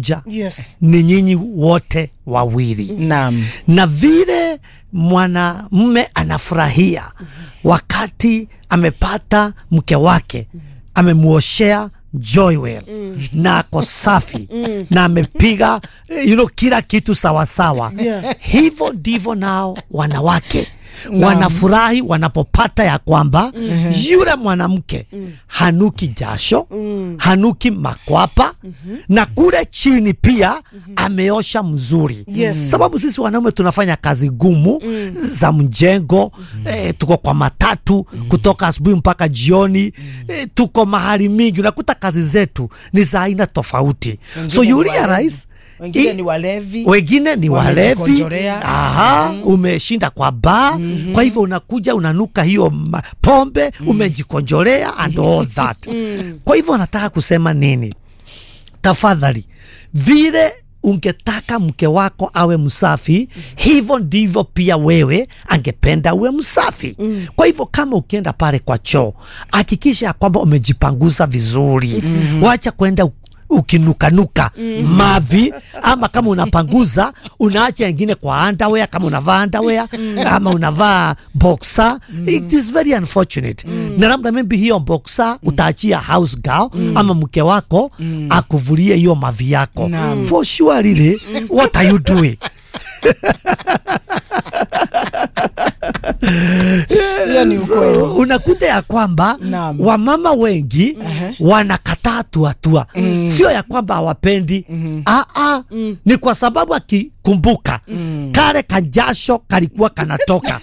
moja Yes. ni nyinyi wote wawili Naam. na vile mwanamume anafurahia wakati amepata mke wake amemuoshea Joywell na ako safi na amepiga eh, you know, kila kitu sawasawa Yeah. hivyo ndivyo nao wanawake wanafurahi wanapopata ya kwamba yule mwanamke hanuki jasho hanuki makwapa na kule chini pia ameosha mzuri Yes. sababu sisi wanaume tunafanya kazi gumu za mjengo eh, tuko kwa matatu kutoka asubuhi mpaka jioni eh, tuko mahali mingi unakuta kazi zetu ni za aina tofauti so Wengine you ni walevi. realize Wengine i- ni walevi. wengine ni walevi Wamejikonjorea. aha, umeshinda kwa baa kwa hivyo unakuja unanuka hiyo ma- pombe umejikonjolea and all that kwa hivyo nataka kusema nini tafadhali vile ungetaka mke wako awe msafi hivyo ndivyo pia wewe angependa uwe msafi kwa hivyo kama ukienda pale kwa choo hakikisha ya kwamba umejipanguza vizuri wacha kwenda u- ukinukanuka mavi ama kama unapanguza unaacha wengine kwa underwear kama unavaa underwear ama unavaa boxer it is very unfortunate na labda maybe hiyo boxer utaachia house girl ama mke wako akuvulie hiyo mavi yako Naam. for sure really what are you doing Hiyo ni So, ukweli. unakuta ya kwamba Naam. wamama wengi wanakataa tuatua sio ya kwamba hawapendi Aa, ni kwa sababu akikumbuka kale kajasho kalikuwa kanatoka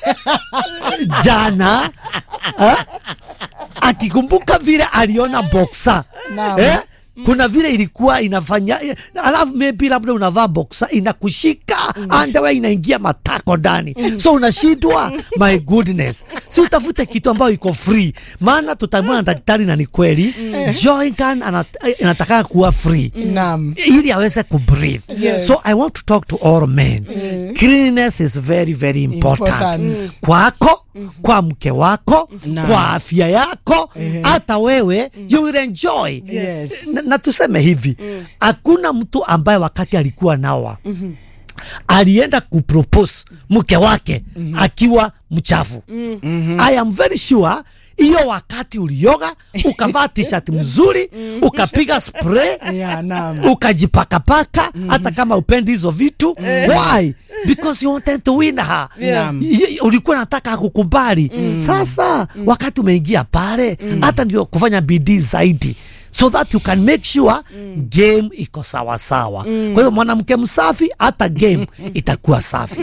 jana eh, akikumbuka vile aliona boxa Naam. eh, kuna vile ilikuwa inafanya eh, alafu maybe labda unavaa boxa inakushika underwear inaingia matako ndani so unashindwa my goodness si utafute kitu ambayo iko free maana tutamwona na daktari na ni kweli Joygan anat- eh, inataka kuwa free Naam. ili aweze kubreathe Yes. so i want to talk to all men cleanliness is very very important, Important. kwako kwa mke wako Naam. kwa afya yako hata wewe you will enjoy Yes. na, na tuseme hivi hakuna mtu ambaye wakati alikuwa nawa alienda kupropose mke wake akiwa mchafu I am very sure hiyo wakati ulioga ukavaa t-shirt mzuri ukapiga spray Yeah, naam. ukajipakapaka hata kama upendi hizo vitu why because you wanted to win her Naam. Y- ulikuwa nataka akukubali sasa wakati umeingia pale hata ndio kufanya bidii zaidi so that you can make sure game iko sawasawa kwa hiyo mwanamke msafi hata game itakuwa safi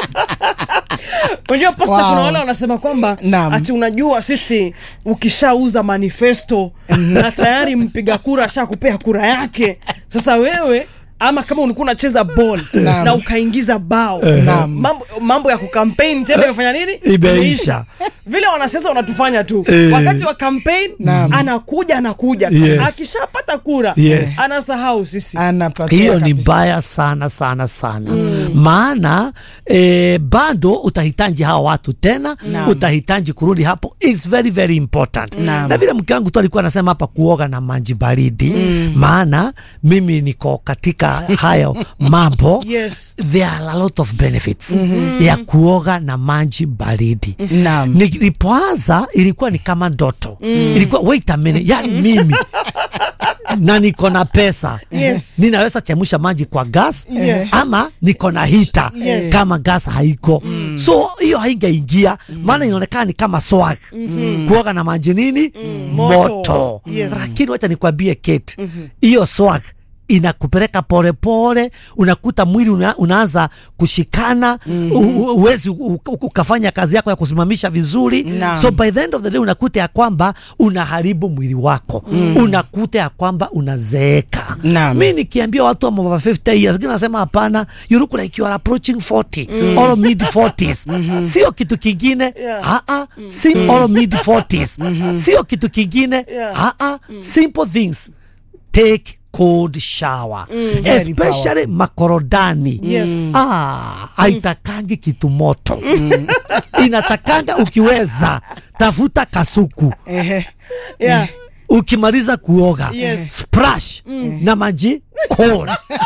Unajua pasta, Wow. kuna wale wanasema kwamba Naam. ati unajua sisi ukishauza manifesto na tayari mpiga kura ashakupea kura yake, sasa wewe ama kama ulikuwa unacheza ball Naam. na ukaingiza bao Naam. mambo, mambo ya kukampeni tena imefanya nini? Imeisha. Vile wanasiasa wanatufanya tu Eh. wakati wa kampeni Naam. anakuja anakuja Yes. akishapata kura Yes. anasahau sisi Anapatia hiyo ni kabisa. mbaya sana sana sana maana eh, bado utahitaji hawa watu tena Naam. utahitaji kurudi hapo It's very very important Naam. na vile mke wangu tu alikuwa anasema hapa kuoga na maji baridi maana mimi niko katika hayo mambo Yes. there are a lot of benefits ya kuoga na maji baridi Naam. nilipoanza ilikuwa ni kama ndoto ilikuwa wait a minute yani mimi na niko na pesa Yes. ninaweza chemusha maji kwa gas Yeah. ama niko na hita Yes. kama gas haiko so hiyo haingeingia maana inaonekana ni kama swag kuoga na maji nini Moto. moto Yes. lakini wacha nikwambie Kate hiyo swag inakupeleka polepole unakuta mwili una, unaanza kushikana u- u- uwezi u- u- ukafanya kazi yako ya kusimamisha vizuri Naam. so by the end of the day unakuta ya kwamba unaharibu mwili wako unakuta ya kwamba unazeeka Naam. mi nikiambia watu wa over 50 years lakini nasema hapana you look like you are approaching 40 or mid 40s sio kitu kingine Yeah. ah ah si or mid 40s sio kitu kingine Yeah. ah ah simple things take cold shower Very especially makorodani Yes. ah, haitakangi kitu moto inatakanga ukiweza tafuta kasuku Ehe. yeah. ukimaliza kuoga Yes. splash na maji cold